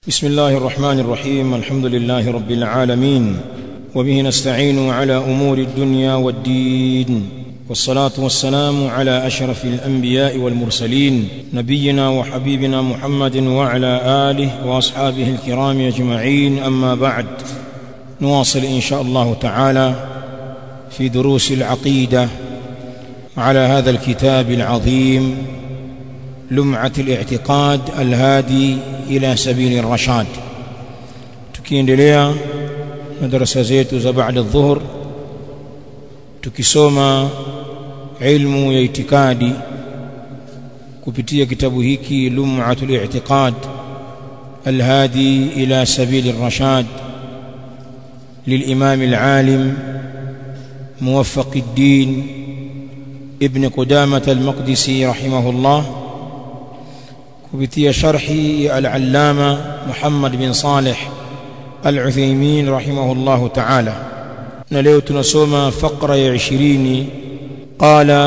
بسم الله الرحمن الرحيم الحمد لله رب العالمين وبه نستعين على امور الدنيا والدين والصلاه والسلام على اشرف الانبياء والمرسلين نبينا وحبيبنا محمد وعلى اله واصحابه الكرام اجمعين اما بعد نواصل ان شاء الله تعالى في دروس العقيده على هذا الكتاب العظيم لمعه الاعتقاد الهادي ila sabili rashad tukiendelea na darasa zetu za baada dhuhur tukisoma ilmu ya itikadi kupitia kitabu hiki lum'atul i'tiqad الهادي إلى سبيل الرشاد للإمام العالم موفق الدين ابن قدامة المقدسي رحمه الله kupitia sharhi ya al-allama Muhammad bin Saleh al-Uthaymeen rahimahullahu ta'ala na leo tunasoma faqra ya 20 qala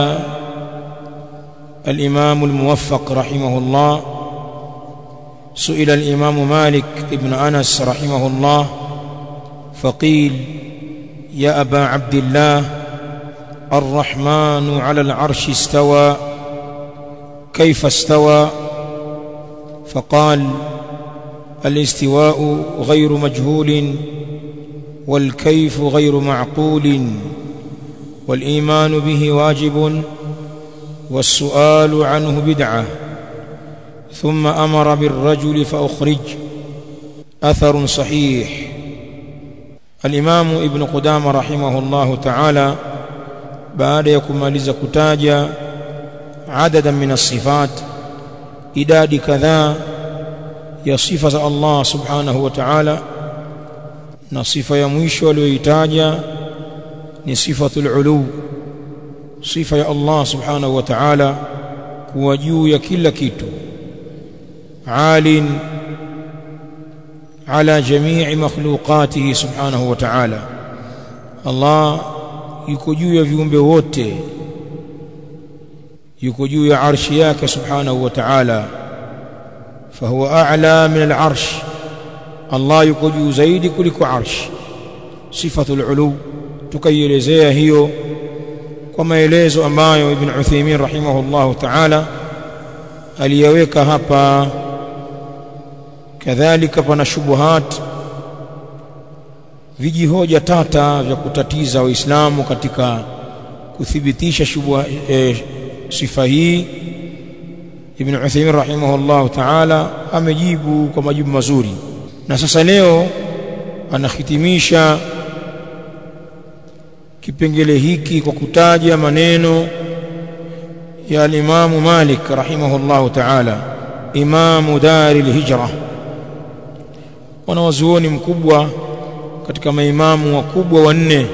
al-imam al-muwaffaq rahimahullah سئل الإمام مالك ابن أنس رحمه الله فقيل يا أبا عبد الله الرحمن على العرش استوى كيف استوى فقال الاستواء غير مجهول والكيف غير معقول والايمان به واجب والسؤال عنه بدعه ثم امر بالرجل فاخرج اثر صحيح الامام ابن قدامه رحمه الله تعالى بعد يكمaliza kutaja عددا من الصفات idadi kadhaa ya sifa za Allah subhanahu wa ta'ala na sifa ya mwisho aliyoitaja ni sifatul ulu sifa ya Allah subhanahu wa ta'ala kuwa juu ya kila kitu alin ala jamii makhluqatihi subhanahu wa ta'ala Allah yuko juu ya viumbe wote yuko juu ya arshi yake subhanahu wa ta'ala fahuwa a'la min al-arsh Allah yuko juu zaidi kuliko arsh sifatul ulu tukaielezea hiyo kwa maelezo ambayo ibn Uthaymeen rahimahullah ta'ala aliyaweka hapa kadhalika pana shubuhat vijihoja tata vya kutatiza waislamu katika kuthibitisha shubuha eh, sifa hii Ibn Uthaymeen rahimahullah ta'ala amejibu kwa majibu mazuri na sasa leo anahitimisha kipengele hiki kwa kutaja maneno ya al-Imam Malik rahimahullah ta'ala imamu dari al-hijra wanawazuoni mkubwa katika maimamu wakubwa wanne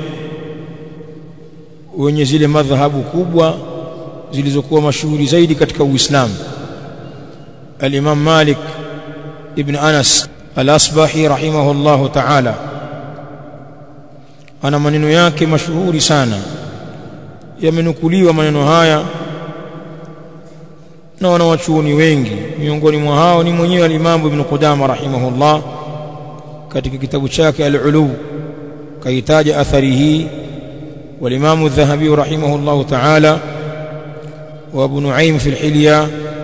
wenye zile madhhabu kubwa zilizokuwa mashuhuri zaidi katika Uislamu Al-Imam Malik ibn Anas Al-Asbahi rahimahullahu ta'ala ana maneno yake mashuhuri sana yamenukuliwa maneno haya na wanawachuoni wengi miongoni mwa hao ni mwenyewe al-Imam Ibn Qudama rahimahullah katika kitabu chake Al-Ulu kaitaja athari hii wal-Imam Adh-Dhahabi rahimahullahu ta'ala وابو نعيم في الحلية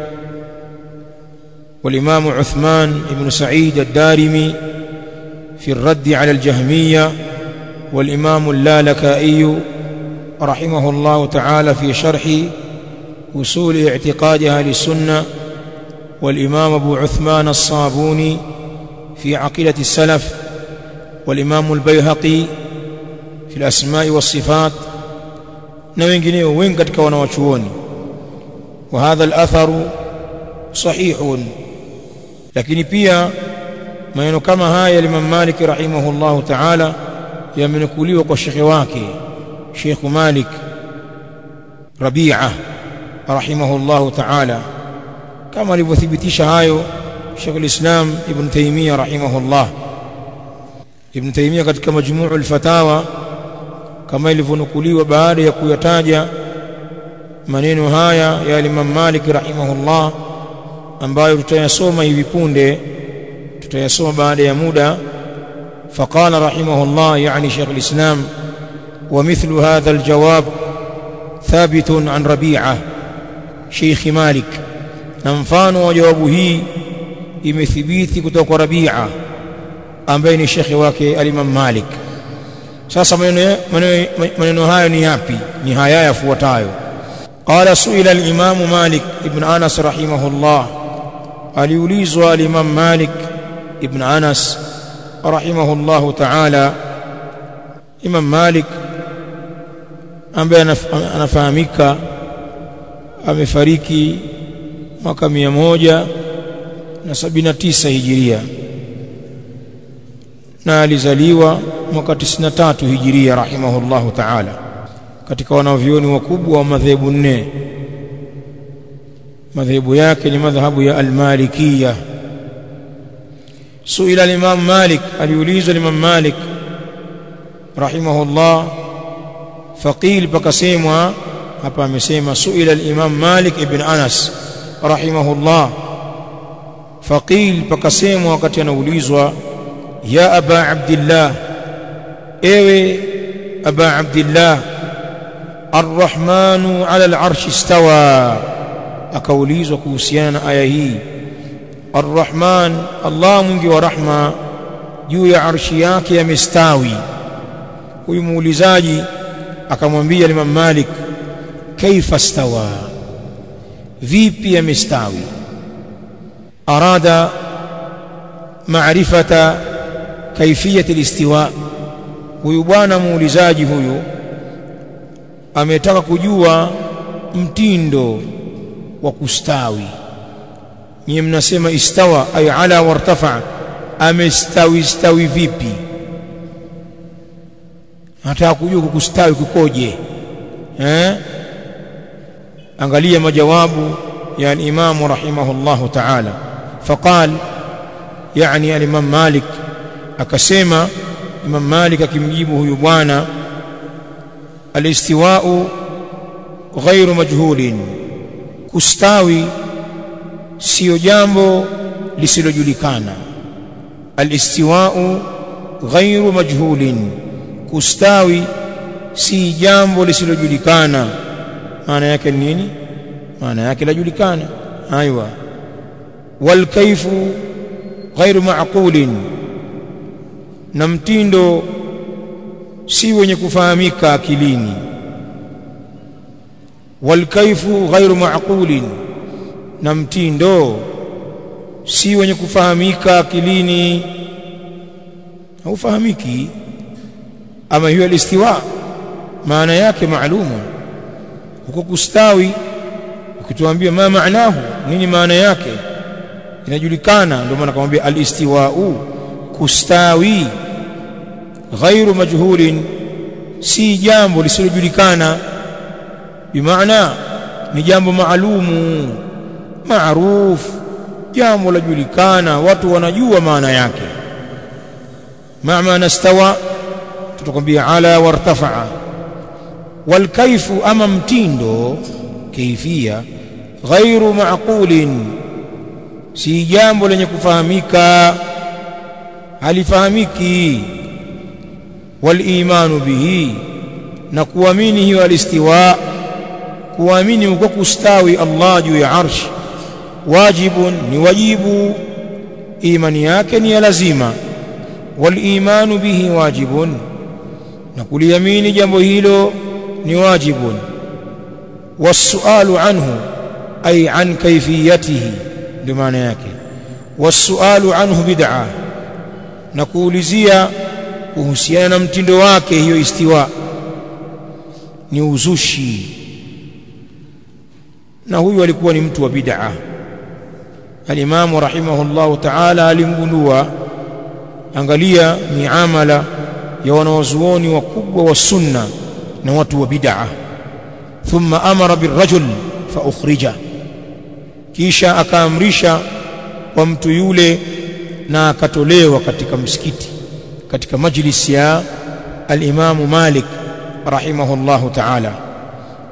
والإمام عثمان بن سعيد الدارمي في الرد على الجهمية والإمام اللالكائي رحمه الله تعالى في شرح وصول اعتقاد أهل السنة والإمام أبو عثمان الصابوني في عقيدة السلف والإمام البيهقي في الأسماء والصفات na wengineo wengi katika wanawachuoni وهذا الأثر صحيح lakini pia maneno kama haya Imam Malik rahimahullahu ta'ala yamenukuliwa kwa shekhe wake Sheikh Malik Rabi'a rahimahullahu ta'ala kama alivyothibitisha hayo Sheikh al-Islam Ibn Taymiyyah rahimahullah Ibn Taymiyyah katika majmu'ul fatawa kama ilivyonukuliwa baada ya kuyataja maneno haya ya Imam Malik rahimahullah ambayo tutayasoma hivi punde tutayasoma baada ya muda فقال رحمه الله يعني شيخ الإسلام ومثل هذا الجواب ثابت عن ربيعة شيخ مالك نمفان وجوابه imethibiti kutoka Rabia ambaye ni shekhe wake al-Imam Malik. Sasa maneno maneno hayo ni yapi? Ni haya yafuatayo. Qala suila al-Imam Malik ibn Anas rahimahullah, aliulizwa al-Imam Malik ibn Anas rahimahullah ta'ala. Imam Malik ambaye anafahamika amefariki mwaka mia moja na sabini na tisa hijiria na alizaliwa mwaka 93 hijiria rahimahullahu ta'ala katika wanavyuoni wakubwa wa madhehebu nne madhehebu yake ni madhhabu ya almalikiya suila al-imam malik aliulizwa al-imam malik rahimahullah faqil pakasemwa hapa amesema suila al-imam malik ibn anas rahimahullah faqil pakasemwa wakati anaulizwa ya aba abdillah ewe aba abdillah arrahmanu ala al'arshi istawa akaulizwa kuhusiana na aya hii arrahman allah mwingi wa rahma juu ya arshi yake yamestawi huyu muulizaji akamwambia Imam Malik kaifa stawa vipi yamestawi arada maarifata kaifiyati listiwa huyu bwana muulizaji huyu ametaka kujua mtindo wa kustawi nyie mnasema istawa ay ala wartafa amestawi stawi vipi nataka kujua kukustawi kukoje eh angalia majawabu ya al-Imam rahimahullah ta'ala faqal yani al-Imam Malik akasema Imam Malik akimjibu huyu bwana al-istiwa'u ghairu majhulin kustawi sio jambo lisilojulikana al-istiwa'u ghairu majhulin kustawi si jambo lisilojulikana maana yake ni nini maana yake lajulikana aiwa wal kaifu ghairu ma'qulin na mtindo si wenye kufahamika akilini wal kaifu ghairu ma'qulin na mtindo si wenye kufahamika akilini haufahamiki ama hiyo alistiwa maana yake maalumu huko kustawi ukituambia ma maanahu nini maana yake inajulikana ndio maana kumwambia alistiwau kustawi ghairu majhulin si jambo lisilojulikana bimaana ni jambo maalumu maarufu jambo lajulikana watu wanajua maana yake ma maana stawa tutakwambia ala wartafa'a wal kaifu ama mtindo kaifia ghairu ma'qulin si jambo lenye kufahamika halifahamiki wal imanu bihi na kuamini hiyo alistiwa kuamini uko kustawi Allah juu ya arsh wajibun ni wajibu imani yake ni ya lazima wal imanu bihi wajibun na kuliamini jambo hilo ni wajibun wasualu anhu ay an kaifiyatihi ndio maana yake wasualu anhu bid'a na kuulizia kuhusiana na mtindo wake hiyo istiwa ni uzushi na huyu alikuwa ni mtu wa bid'a al-Imam rahimahullah ta'ala alimgundua angalia miamala ya wanawazuoni wakubwa wa sunna na watu wa bid'a thumma amara birrajul fa ukhrija kisha akaamrisha kwa mtu yule na akatolewa katika msikiti katika majlis ya al-Imam Malik rahimahullahu ta'ala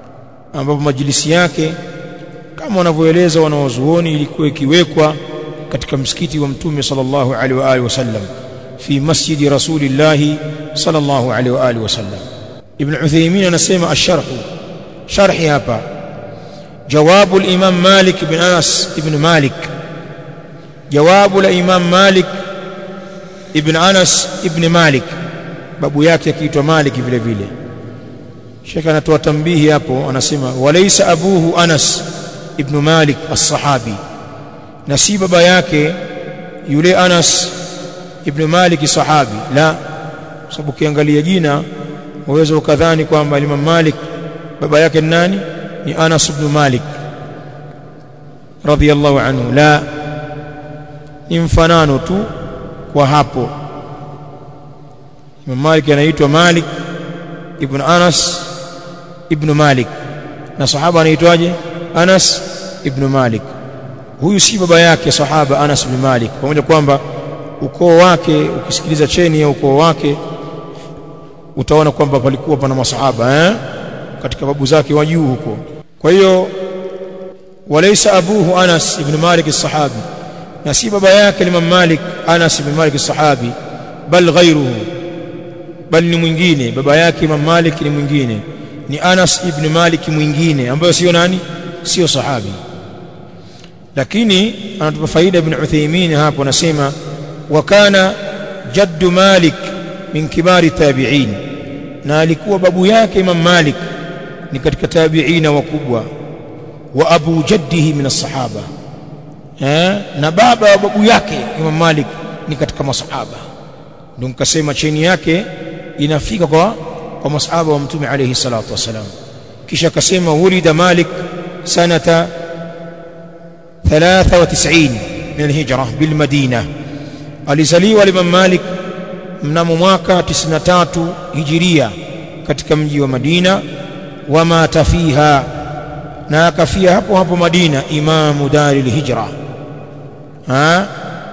ambapo majlisi yake kama wanavyoeleza wanawazuoni ilikuwa ikiwekwa katika msikiti wa mtume sallallahu alaihi wa alihi wasallam fi masjidi rasulillah sallallahu alaihi wa alihi wasallam ibn Uthaymeen anasema asharh sharhi hapa jawabu al-imam Malik ibn Anas ibn Malik jawabu la imam Malik ibn Anas ibn Malik babu yake akiitwa Malik vile vile Sheikh anatoa tambihi hapo anasema walaysa abuhu Anas ibn Malik as-sahabi na si baba yake yule Anas ibn Malik sahabi la sababu ukiangalia jina waweza ukadhani kwamba Imam Malik baba yake ni nani ni Anas ibn Malik radhiyallahu anhu la ni mfanano tu kwa hapo Imam Malik anaitwa Malik ibn Anas ibn Malik na sahaba anaitwaje Anas ibn Malik huyu si baba yake sahaba Anas ibn Malik pamoja kwamba ukoo wake ukisikiliza cheni ya ukoo wake utaona kwamba palikuwa pana masahaba eh katika babu zake wa juu huko kwa hiyo walaysa abuhu Anas ibn Malik as-sahabi na si baba yake Imam Malik Anas ibn Malik as-sahabi bal ghayruhu bal ni mwingine baba yake Imam Malik ni mwingine ni Anas ibn Malik mwingine ambayo sio nani sio sahabi lakini anatupa faida ibn Uthaymeen hapo anasema wa kana jaddu Malik min kibari tabi'in na alikuwa babu yake Imam Malik ni katika tabi'ina wakubwa wa abu jaddihi min as-sahaba eh na baba wa babu yake Imam Malik ni katika masahaba ndio nikasema cheni yake inafika kwa kwa masahaba wa mtume alayhi salatu wasalam kisha akasema wulida Malik sanata 93 min al-hijra bil Madina alizaliwa Imam Malik mnamo mwaka 93 hijiria katika mji wa Madina wa mata fiha na akafia hapo hapo Madina imamu daril hijra ha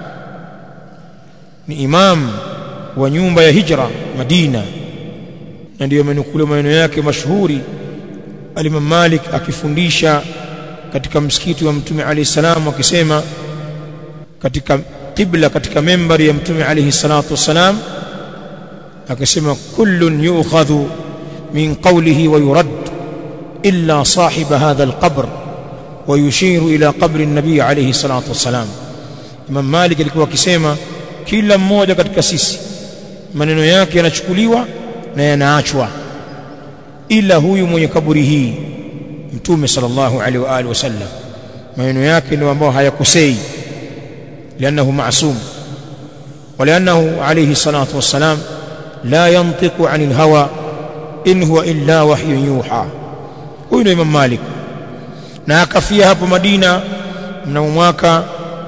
ni imam wa nyumba ya hijra Madina na ndiyo amenukuliwa maneno yake mashuhuri Alimam Malik akifundisha katika msikiti wa Mtume alayhi salam akisema katika qibla katika membari ya Mtume alayhi salatu wassalam akasema kullun yu'khadhu min qawlihi wa yurad illa sahib hadha alqabr wa yushiru ila qabri an-nabi alayhi salatu wassalam Imam Malik alikuwa akisema kila mmoja katika sisi maneno yake yanachukuliwa na yanaachwa ila huyu mwenye kaburi hii mtume sallallahu alaihi wa alihi wasallam maneno yake ndio ambao hayakosei لانه معصوم ولانه عليه الصلاه والسلام لا ينطق عن الهوى ان هو الا وحي يوحى huyu ndio Imam Malik na akafia hapo Madina mnamo mwaka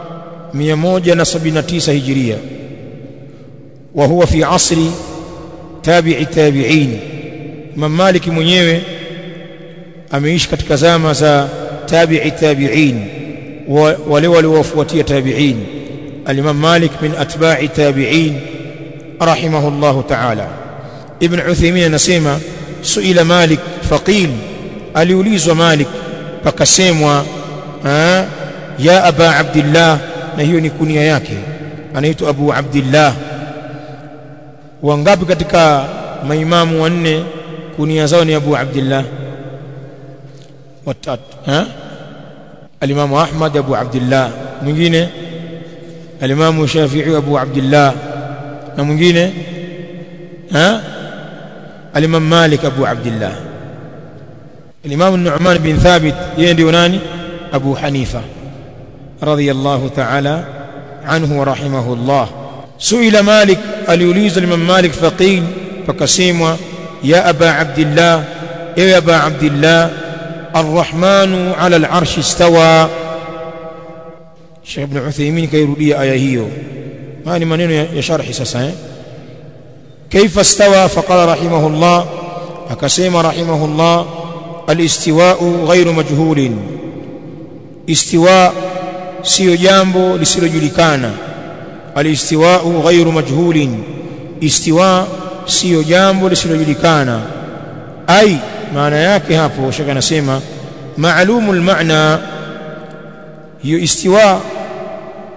179 hijiria wa huwa fi asri tabi'i tabi'in Imam Malik mwenyewe ameishi katika zama za tabi'i tabi'in wale waliowafuatia tabi'in al-Imam Malik min atba'i tabi'in rahimahullahu ta'ala Ibn Uthaymeen anasema suila Malik faqil aliulizwa Malik pakasemwa ya aba Abdullah na hiyo ni kunia yake anaitwa Abu Abdullah wangapi katika maimamu wanne kunia zao ni Abu Abdullah watatu ha alimamu Ahmad Abu Abdullah mwingine alimamu Shafi'i Abu Abdullah na mwingine ha alimam Malik Abu Abdullah الإمام النعمان بن ثابت يندي ناني أبو حنيفة رضي الله تعالى عنه ورحمه الله سئل مالك اليوليز الإمام مالك فقيل فكسيم يا أبا عبد الله يا أبا عبد الله الرحمن على العرش استوى الشيخ ابن عثيمين كيرودي آية هيو ما ni maneno ya sharhi sasa eh كيف استوى فقال رحمه الله akasema رحمه الله الاستواء غير مجهول استواء sio jambo lisilojulikana alistiwa'u ghairu majhulin istiwa sio jambo lisilojulikana ai maana yake hapo shaka anasema ma'lumul ma'na hiyo istiwa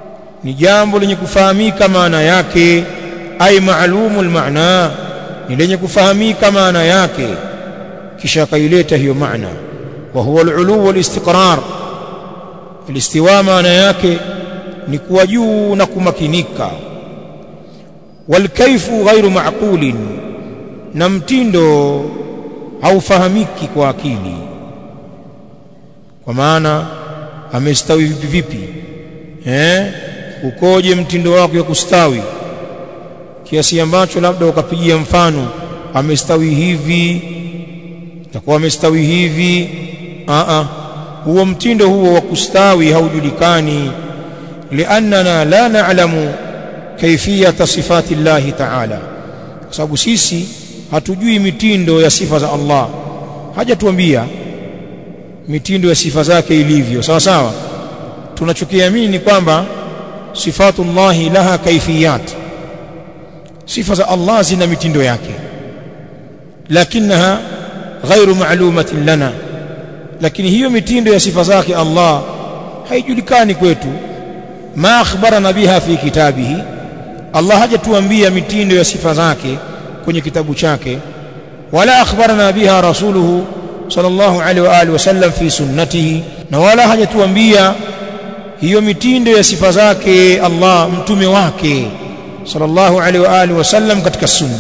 ni jambo lenye kufahamika maana yake ay ma'lumul maana ni lenye kufahamika maana yake kisha akaileta hiyo maana wa huwa al-ulu wal-istiqrar al-istiwa maana yake ni kuwa juu na kumakinika wal-kayfu ghairu ma'qulin na mtindo haufahamiki kwa akili kwa maana amestawi vipi vipi eh ukoje mtindo wake wa kustawi kiasi ambacho labda ukapigia mfano amestawi hivi takuwa amestawi hivi a a huo mtindo huo wa kustawi haujulikani liannana la na'lamu kaifiyata sifati llahi ta'ala kwa sababu sisi hatujui mitindo ya sifa za Allah hajatuambia mitindo ya sifa zake ilivyo sawa sawa tunachokiamini ni kwamba sifatullahi laha kaifiyat sifa za Allah zina mitindo yake lakinaha ghairu ma'lumatin lana lakini hiyo mitindo ya sifa zake Allah haijulikani kwetu ma akhbarana biha fi kitabihi Allah hajatuambia mitindo ya sifa zake kwenye kitabu chake wala akhbarana biha rasuluhu sallallahu alaihi wa alihi wasallam fi sunnatihi na wala hajatuambia hiyo mitindo ya sifa zake Allah mtume wake sallallahu alaihi wa alihi wasallam katika sunna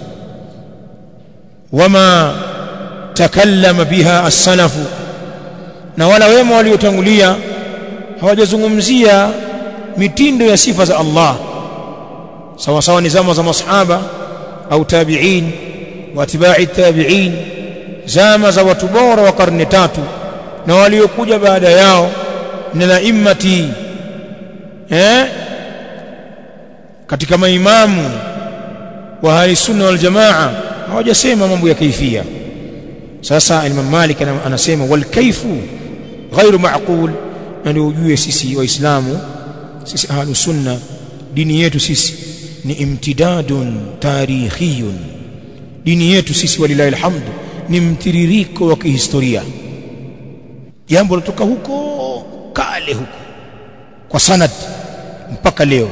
wama takallama biha as-salafu na wala wema waliotangulia hawajazungumzia mitindo ya sifa za Allah sawa sawa ni zama za masahaba au tabi'in wa atba'i tabi'in zama za watu bora wa karne tatu na waliokuja baada yao na laimati eh katika maimamu wa ahli sunna wal jamaa hawajasema mambo ya kaifia sasa Imam Malik anasema wal kaifu ghairu ma'qul na ndio ujue sisi waislamu sisi ahlu sunna dini yetu sisi ni imtidadun tarikhiyun dini yetu sisi walilahi alhamdu ni mtiririko wa kihistoria jambo latoka huko kale huko kwa sanad mpaka leo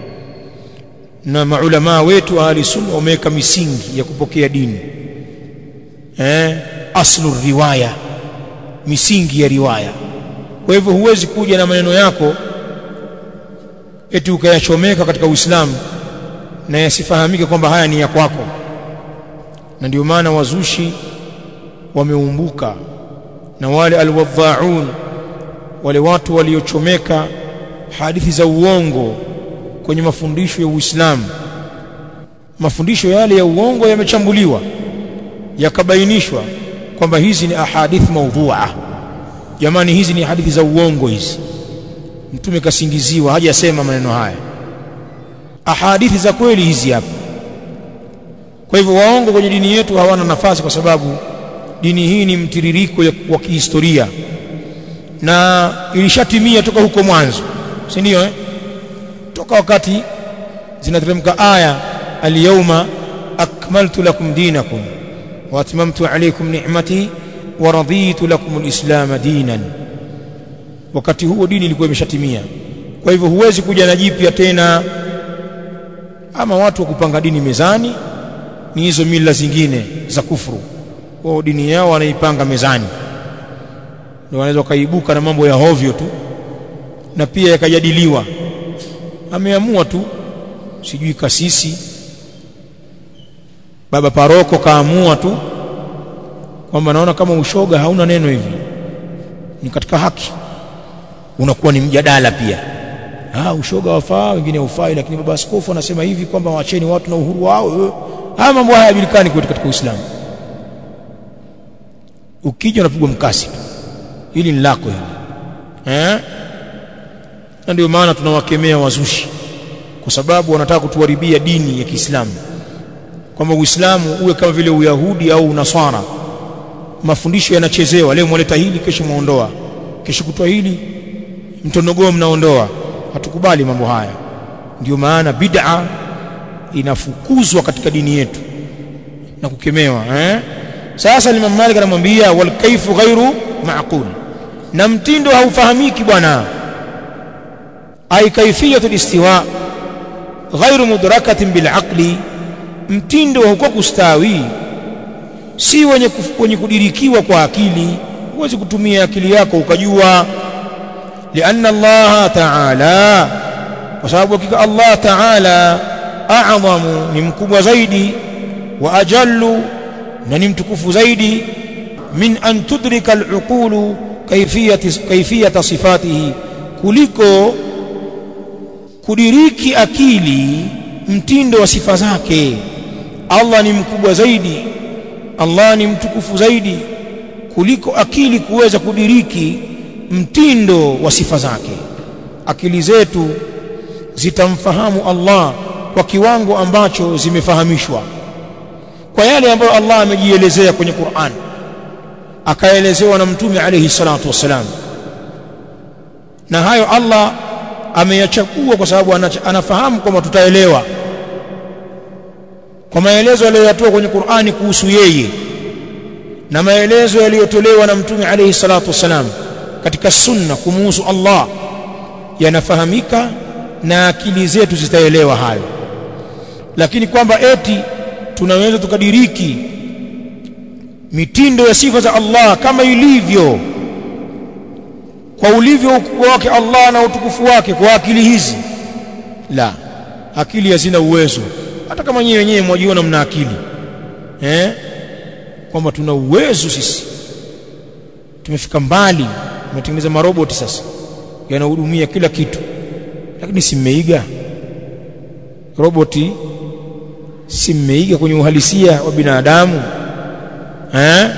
na maulama wetu ahli sunna wameweka misingi ya kupokea dini eh aslu riwaya misingi ya riwaya kwa hivyo huwezi kuja na maneno yako eti ukayachomeka katika Uislamu na yasifahamike kwamba haya ni ya kwako na ndio maana wazushi wameumbuka na wale alwadhaun wale watu waliochomeka hadithi za uongo kwenye mafundisho ya Uislamu mafundisho yale ya uongo yamechambuliwa yakabainishwa kwamba hizi ni ahadith maudhu'a jamani hizi ni hadithi za uongo hizi mtume kasingiziwa hajasema maneno haya ahadithi za kweli hizi hapa kwa hivyo waongo kwenye dini yetu hawana nafasi kwa sababu dini hii ni mtiririko wa kihistoria na ilishatimia toka huko mwanzo si ndio eh? toka wakati zinateremka aya alyawma akmaltu lakum dinakum wa atmamtu alaykum ni'mati wa raditu lakum alislam dinan wakati huo dini ilikuwa imeshatimia kwa hivyo huwezi kuja na jipya tena ama watu wa kupanga dini mezani ni hizo mila zingine za kufuru wao dini yao wanaipanga mezani ndio wanaweza kaibuka na mambo ya hovyo tu na pia yakajadiliwa ameamua tu sijui kasisi baba paroko kaamua tu kwamba naona kama ushoga hauna neno hivi ni katika haki unakuwa ni mjadala pia ah ushoga wafaa wengine haufai lakini baba askofu anasema hivi kwamba waacheni watu na uhuru wao haya mambo haya hayajulikani kwetu katika Uislamu ukija unapigwa mkasi hili ni lako hili eh na ndio maana tunawakemea wazushi kwa sababu wanataka kutuharibia dini ya Kiislamu kwamba Uislamu uwe kama vile Uyahudi au Unaswara mafundisho yanachezewa leo mwaleta hili kesho muondoa kesho kutoa hili mtonogoo mnaondoa hatukubali mambo haya ndio maana bid'a inafukuzwa katika dini yetu na kukemewa eh sasa Imam Malik anamwambia wal kaifu ghairu ma'qul na mtindo haufahamiki bwana ay kayfiyatu listiwa ghairu mudrakatin bilaqli mtindo wa huko kustawi si wenye, wenye kudirikiwa kwa akili huwezi kutumia akili yako ukajua lianna Allah ta'ala kwa sababu hakika Allah ta'ala a'zamu ni mkubwa zaidi wa ajallu na ni mtukufu zaidi min an tudrika al-uqulu kayfiyati kayfiyata sifatihi kuliko kudiriki akili mtindo wa sifa zake Allah ni mkubwa zaidi Allah ni mtukufu zaidi kuliko akili kuweza kudiriki mtindo wa sifa zake akili zetu zitamfahamu Allah kwa kiwango ambacho zimefahamishwa kwa yale ambayo Allah amejielezea kwenye Qur'an akaelezewa na mtume alayhi salatu wassalam na hayo Allah ameyachagua kwa sababu anafahamu kwamba tutaelewa kwa maelezo aliyoyatoa kwenye Qur'ani kuhusu yeye na maelezo yaliyotolewa na mtume alayhi salatu wassalam katika sunna kumuhusu Allah yanafahamika na akili zetu zitaelewa hayo lakini kwamba eti tunaweza tukadiriki mitindo ya sifa za Allah kama ilivyo kwa ulivyo ukubwa wake Allah na utukufu wake kwa akili hizi la akili hazina uwezo hata kama nyewe wenyewe mwajiona mna akili eh kwamba tuna uwezo sisi tumefika mbali tumetengeneza maroboti sasa yanahudumia kila kitu lakini si mmeiga roboti si mmeiga kwenye uhalisia wa binadamu eh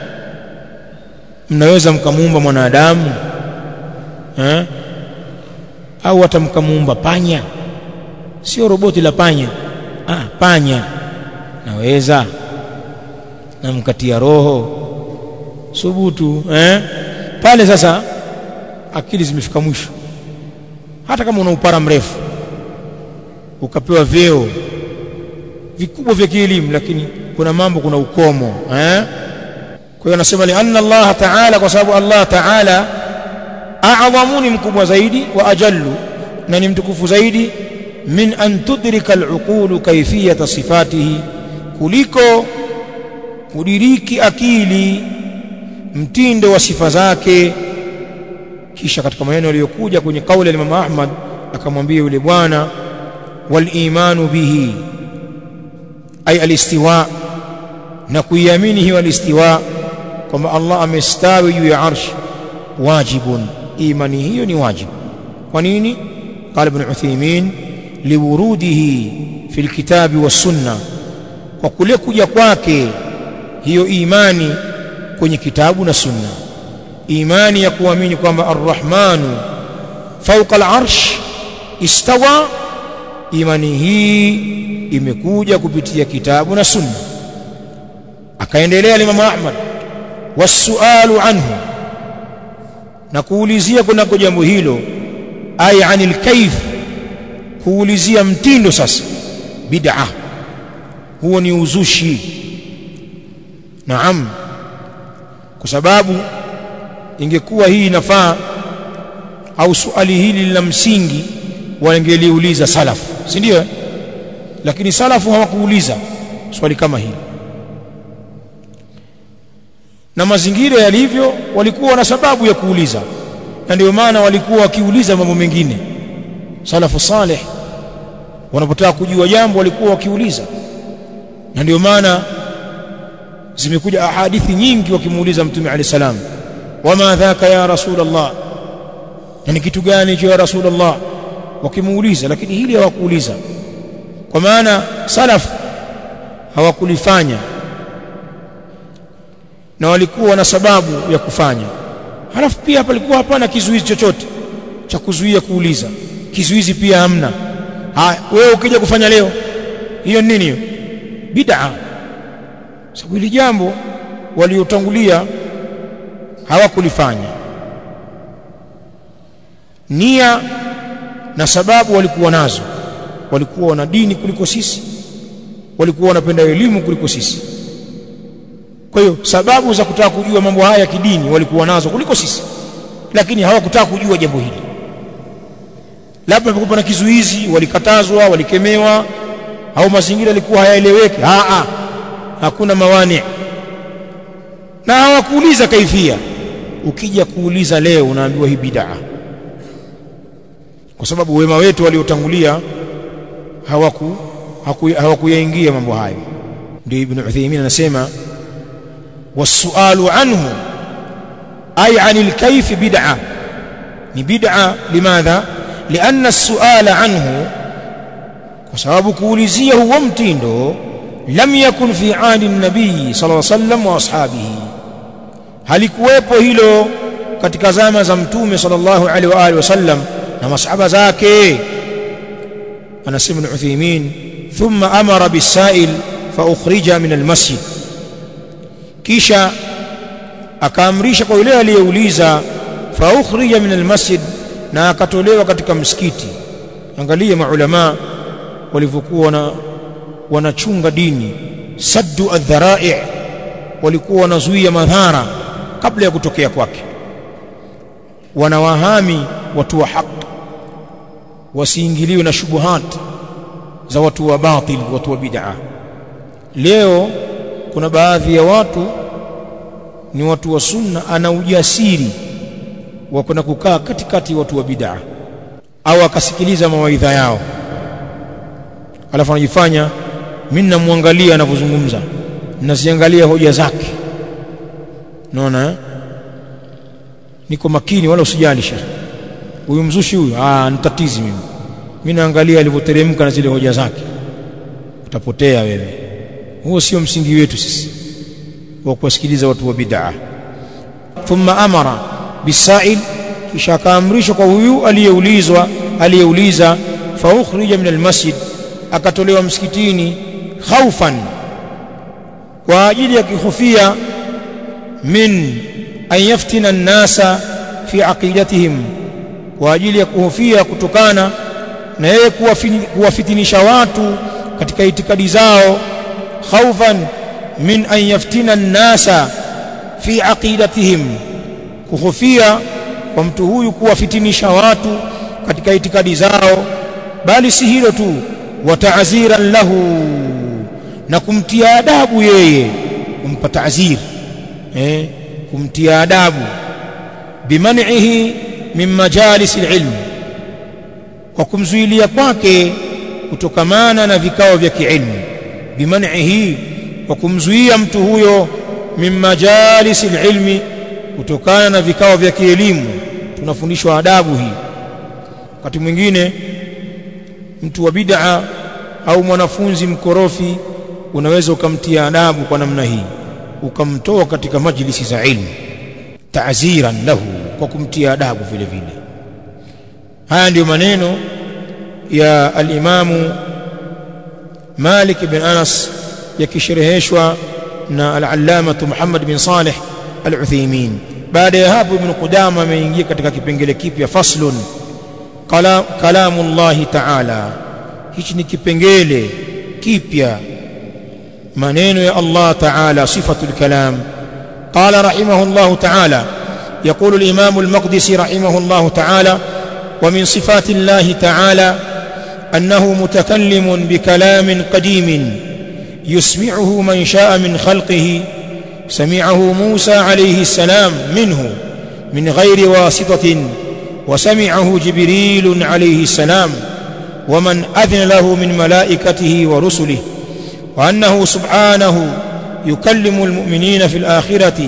mnaweza mkamuumba mwanadamu eh au hata mkamuumba panya sio roboti la panya ah panya naweza na mkatia roho subutu eh pale sasa akili zimefika mwisho hata kama una upara mrefu ukapewa vyeo vikubwa vya kielimu lakini kuna mambo kuna ukomo eh kwa hiyo anasema li anna Allah ta'ala kwa sababu Allah ta'ala a'zamu ni mkubwa zaidi wa ajallu na ni mtukufu zaidi min an tudrika al-uqulu kayfiyata sifatihi kuliko kudiriki akili mtindo wa sifa zake kisha katika maneno yaliyokuja kwenye kauli ya Imam Ahmad akamwambia yule bwana wal imanu bihi ay alistiwa na kuiamini hiyo alistiwa kwamba Allah amestawi juu ya arsh wajibun imani hiyo ni wajibu kwa nini قال ابن عثيمين لوروده في الكتاب والسنه kwa kule kuja kwake hiyo imani kwenye kitabu na sunna imani ya kuamini kwamba arrahmanu fawqa al-arsh istawa imani hii imekuja kupitia kitabu na sunna akaendelea Imam Ahmad wasualu anhu na kuulizia kunako jambo hilo ay anil kayf kuulizia mtindo sasa bid'a huo ni uzushi naam kwa sababu ingekuwa hii inafaa au swali hili la msingi wangeliuliza salafu si ndio lakini salafu hawakuuliza swali kama hili na mazingira yalivyo walikuwa na sababu ya kuuliza na ndio maana walikuwa wakiuliza mambo mengine salafu saleh wanapotaka kujua jambo walikuwa wakiuliza na ndio maana zimekuja ahadithi nyingi wakimuuliza mtume alayhi salam wama dhaka ya rasulullah na ni kitu gani hicho ya rasulullah wakimuuliza lakini hili hawakuuliza kwa maana salaf hawakulifanya na walikuwa na sababu ya kufanya halafu pia palikuwa hapana kizuizi chochote cha kuzuia kuuliza kizuizi pia hamna haya wewe ukija kufanya leo hiyo nini hiyo bid'a sababu hili jambo waliotangulia hawakulifanya nia na sababu walikuwa nazo walikuwa wana dini kuliko sisi walikuwa wanapenda elimu kuliko sisi kwa hiyo sababu za kutaka kujua mambo haya ya kidini walikuwa nazo kuliko sisi lakini hawakutaka kujua jambo hili labda palikuwa na kizuizi walikatazwa walikemewa au mazingira yalikuwa hayaeleweki a hakuna mawani na hawakuuliza kaifia ukija kuuliza leo unaambiwa hii bid'a kwa sababu wema wetu waliotangulia hawaku hawakuyaingia mambo hayo ndio ibn Uthaymeen anasema wasualu anhu ay anil kayf bid'a ni bid'a limadha lianna as-su'ala anhu kwa sababu kuulizia huo mtindo lam yakun fi ahdi an-nabii sallallahu alayhi wasallam wa ashabihi halikuwepo hilo katika zama za mtume sallallahu alaihi wa alihi wasallam na masahaba zake anasema al-Uthaymeen thumma amara bis-sa'il fa ukhrija min al-masjid kisha akaamrisha kwa yule aliyeuliza fa ukhrija min al-masjid na akatolewa katika msikiti angalia maulama walivyokuwa na wanachunga dini saddu adh-dhara'i walikuwa wanazuia madhara kabla ya kutokea kwake wanawahami watu wa haki wasiingiliwe na shubuhat za watu wa batil watu wa bid'a leo kuna baadhi ya watu ni watu wa sunna ana ujasiri wa kwenda kukaa katikati watu wa bid'a au akasikiliza mawaidha yao alafu anajifanya mimi namwangalia anavyozungumza naziangalia hoja zake unaona eh? niko makini wala usijali shekhi huyu mzushi huyu ah nitatizi mimi mimi naangalia alivyoteremka na zile hoja zake utapotea wewe huo sio msingi wetu sisi wa kuwasikiliza watu wa bid'a thumma amara bisail kisha akaamrishwa kwa huyu aliyeulizwa aliyeuliza fa ukhrija min almasjid akatolewa msikitini khaufan kwa ajili ya kihofia min an yaftina an-nasa fi aqidatihim kwa ajili ya kuhofia kutokana na yeye kuwafitinisha watu katika itikadi zao khaufan min an yaftina an-nasa fi aqidatihim kuhofia kwa mtu huyu kuwafitinisha watu katika itikadi zao bali si hilo tu wa ta'ziran lahu na kumtia adabu yeye kumpa ta'zir eh kumtia adabu biman'ihi min majalis alilm kwa kumzuilia kwake kutokamana na vikao vya kiilmu biman'ihi kwa kumzuia mtu huyo min majalis alilmi kutokana na vikao vya kielimu tunafundishwa adabu hii wakati mwingine mtu wa bid'a au mwanafunzi mkorofi unaweza ukamtia adabu kwa namna hii ukamtoa katika majlisi za ilmu ta'ziran lahu kwa kumtia adabu vile vile haya ndiyo maneno ya al-Imamu Malik bin Anas yakishereheshwa na al-Allama Muhammad bin Salih al-Uthaymeen baada ya hapo Ibn Qudama ameingia katika kipengele kipya faslun Kala, kalamullahi ta'ala hichi ni kipengele kipya maneno ya Allah ta'ala sifatul kalam قال رحمه الله تعالى يقول الإمام المقدسي رحمه الله تعالى ومن صفات الله تعالى أنه متكلم بكلام قديم يسمعه من شاء من خلقه سمعه موسى عليه السلام منه من غير واسطة وسمعه جبريل عليه السلام ومن أذن له من ملائكته ورسله وأنه سبحانه يكلم المؤمنين في الآخرة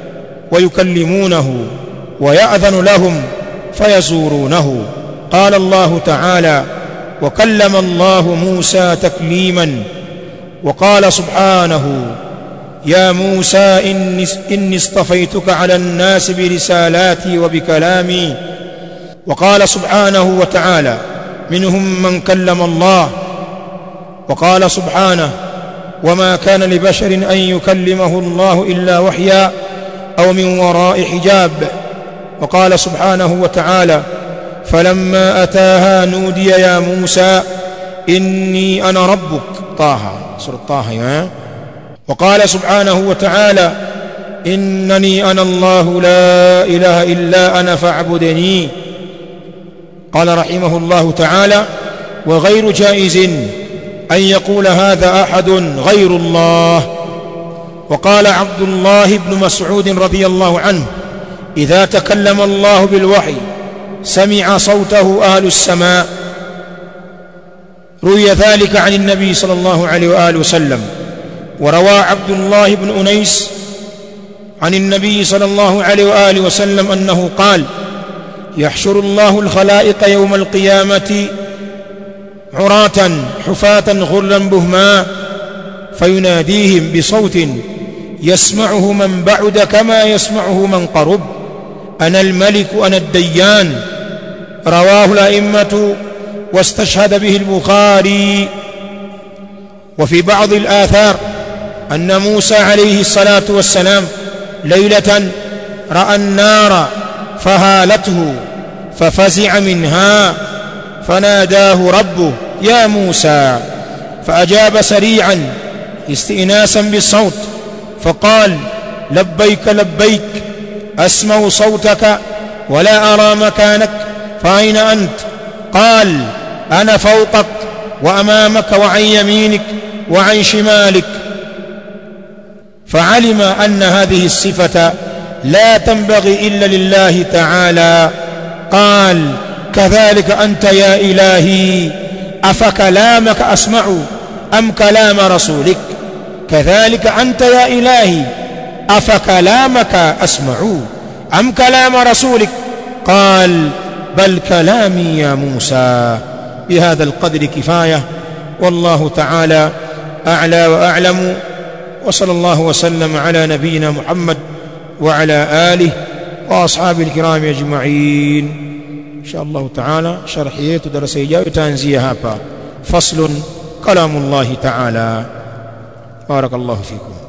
ويكلمونه ويأذن لهم فيزورونه قال الله تعالى وكلم الله موسى تكليما وقال سبحانه يا موسى إني, إني اصطفيتك على الناس برسالاتي وبكلامي وقال سبحانه وتعالى منهم من كلم الله وقال سبحانه وما كان لبشر أن يكلمه الله إلا وحيا أو من وراء حجاب وقال سبحانه وتعالى فلما أتاها نودي يا موسى إني أنا ربك طه سورة طه يا وقال سبحانه وتعالى إنني أنا الله لا إله إلا أنا فاعبدني قال رحمه الله تعالى وغير جائز أن يقول هذا أحد غير الله وقال عبد الله بن مسعود رضي الله عنه إذا تكلم الله بالوحي سمع صوته أهل السماء روي ذلك عن النبي صلى الله عليه وآله وسلم وروى عبد الله بن أنيس عن النبي صلى الله عليه وآله وسلم أنه قال يحشر الله الخلائق يوم القيامة عراة حفاة غرلا بهما فيناديهم بصوت يسمعه من بعد كما يسمعه من قرب أنا الملك أنا الديان رواه الأئمة واستشهد به البخاري وفي بعض الآثار أن موسى عليه الصلاة والسلام ليلة رأى النار فهالته ففزع منها فناداه ربه يا موسى فأجاب سريعا استئناسا بالصوت فقال لبيك لبيك أسمع صوتك ولا أرى مكانك فأين أنت قال أنا فوقك وأمامك وعن يمينك وعن شمالك فعلم أن هذه الصفة لا تنبغي إلا لله تعالى قال كذلك أنت يا إلهي أفكلامك أسمع أم كلام رسولك كذلك أنت يا إلهي أفكلامك أسمع أم كلام رسولك قال بل كلامي يا موسى بهذا القدر كفاية والله تعالى أعلى وأعلم وصلى الله وسلم على نبينا محمد وعلى آله وأصحابه الكرام أجمعين إن شاء الله تعالى شرحية درس إجابة تنزيه هابا فصل كلام الله تعالى بارك الله فيكم